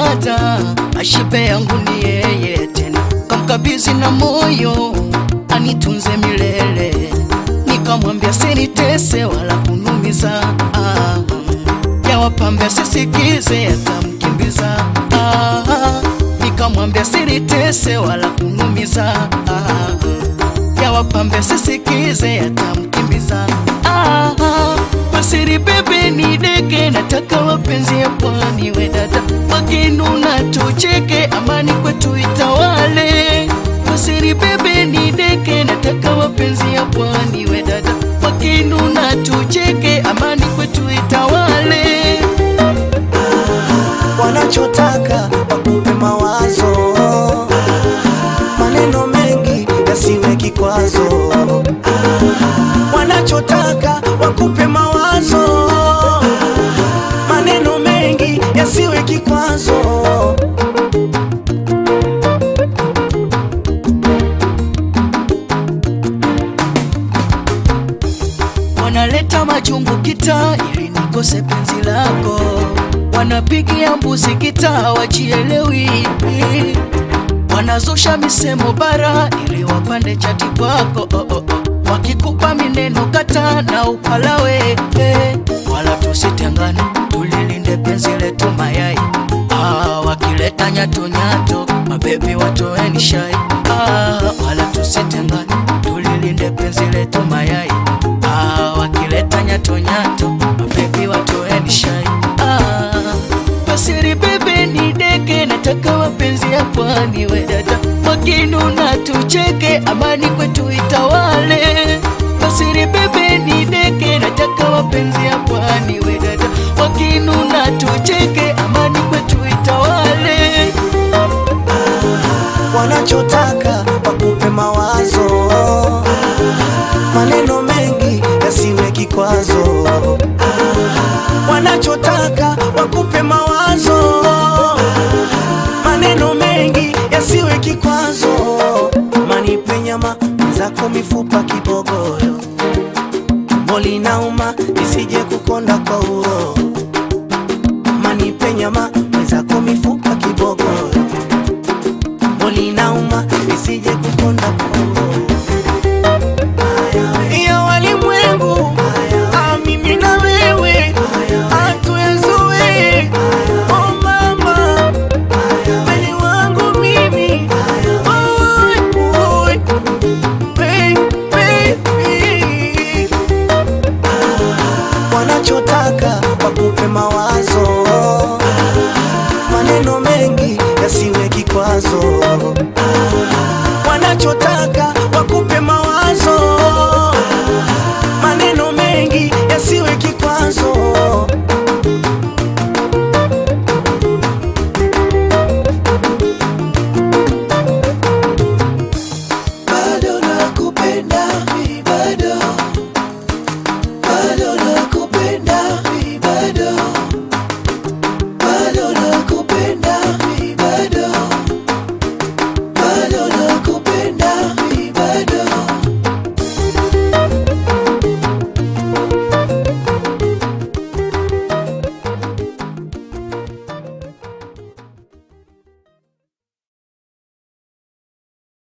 nilimpata, ashibe yangu ni yeye tena, kamkabizi na moyo anitunze milele, nikamwambia sinitese wala kunumiza ah, ya wapambe sisikize atamkimbiza ah, nikamwambia sinitese wala kunumiza ah, ya wapambe sisikize atamkimbiza ah, Masiri bebe ni deke, nataka wapenzi ya pwani we dada, wakinuna tucheke, amani kwetu itawale. Masiri bebe ni deke, nataka wapenzi ya pwani we dada, wakinuna tucheke, amani kwetu itawale. wanachotaka wakupe mawazo, maneno mengi yasiwe kikwazo. Wanachotaka wakupe mawazo, maneno mengi yasiwe kikwazo. wanaleta majungu kita ili nikose penzi lako, wanapigia mbuzi kita hawajielewi, wanazusha misemo bara ili wapande chati kwako oh, oh, oh. wakikupa mineno kata na upalawe eh. wala tusitengane, tulilinde penzi letu mayai ah, wakileta nyato nyato mabebi watoeni shai ah, wala tusitengane, tulilinde penzi letu mayai ah, wakileta nyato nyato mabebi watoeni shai ah, Pasiri bebe ni deke, nataka wapenzi ya pwani we dada, wakinuna tucheke, amani kwetu itawale. Pasiri bebe ni deke, nataka wapenzi ya pwani we dada, wakinuna tucheke, amani kwetu itawale. wanachotaka wakupe mawazo, maneno mengi yasiwe kikwazo. Wanachotaka wakupe mawazo, maneno mengi yasiwe kikwazo. Manipe nyama zako mifupa kibogoyo, tumbo linauma isije kukonda kwa uroho